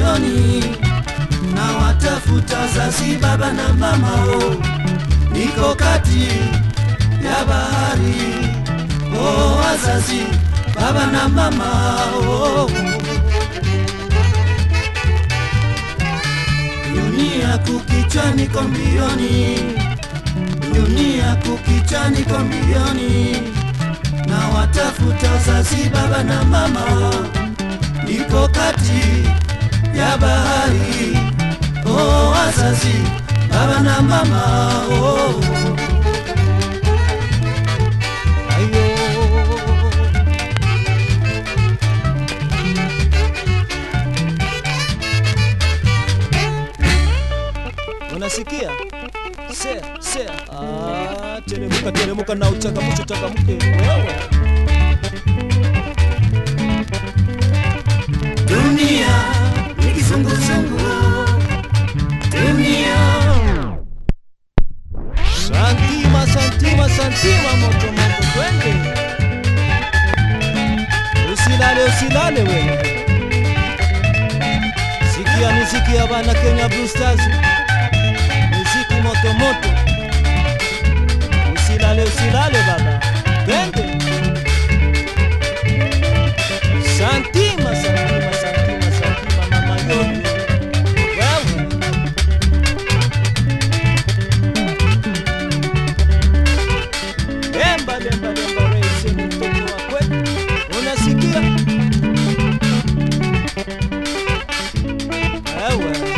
mbioni na watafuta zazi baba na mamao, niko kati ya bahari oh, wazazi baba na mamao dunia kukicha niko mbioni, dunia kukicha niko mbioni na watafuta zazi baba na mama, niko kati ya bahari oh, wazazi baba na mama oh. Ayo. Unasikia? Sea, sea. Ah, teremuka teremuka na uchangamshe changamke wewe. Dunia ni kizunguzungu. Dunia. Santima, santima, santima moto moto twende. Usilale, usilale wewe. Sikia muziki ya bana Kenya Blue Stars. Muziki moto moto. Usilale, usilale baba. Twende. Santima, santima, santima, santima mama yote. Wewe. Lemba, lemba, lemba, reise ni mtoto wa kwetu. Unasikia? Wewe.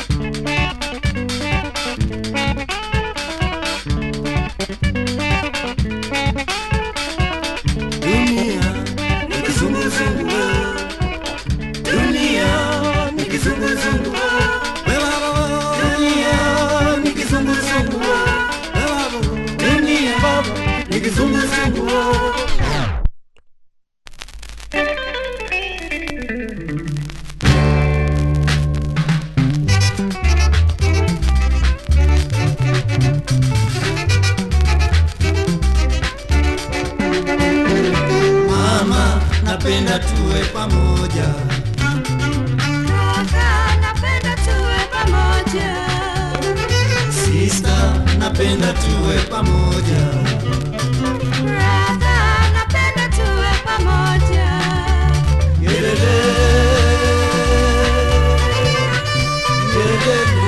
Dunia ni kizunguzungu. Dunia ni kizunguzungu. Dunia ni kizunguzungu. Dunia ni kizunguzungu. Mama, napenda tuwe pamoja. Kaka, napenda tuwe pamoja. Sister, napenda tuwe pamoja. Brother, napenda tuwe pamoja. Yelele. Yelele.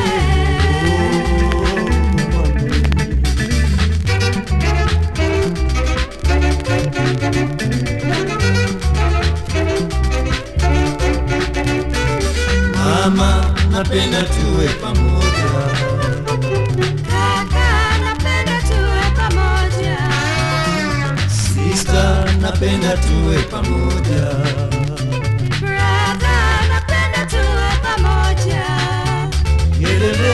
Mama, napenda tuwe pamoja. Kaka, napenda tuwe pamoja. Sister, napenda tuwe pamoja. Brother, napenda tuwe pamoja. Yelele.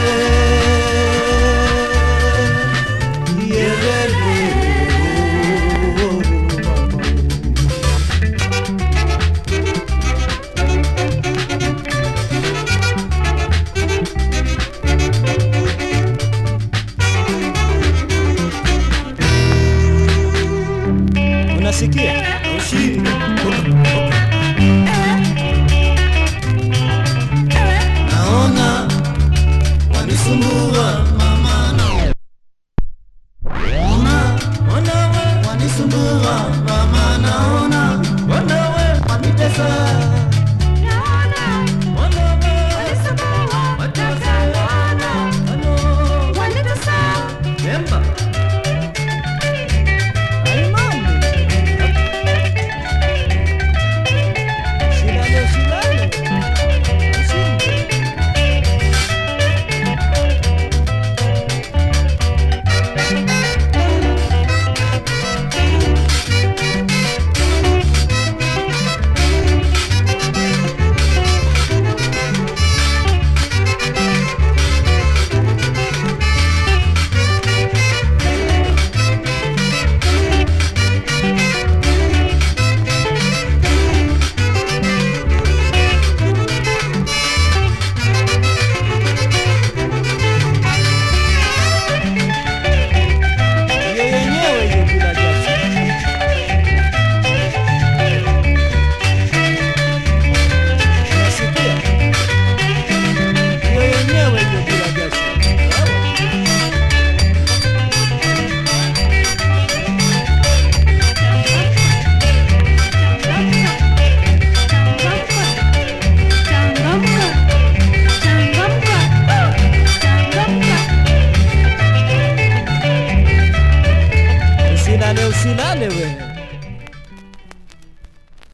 Yelele. Unasikia? Ushindi.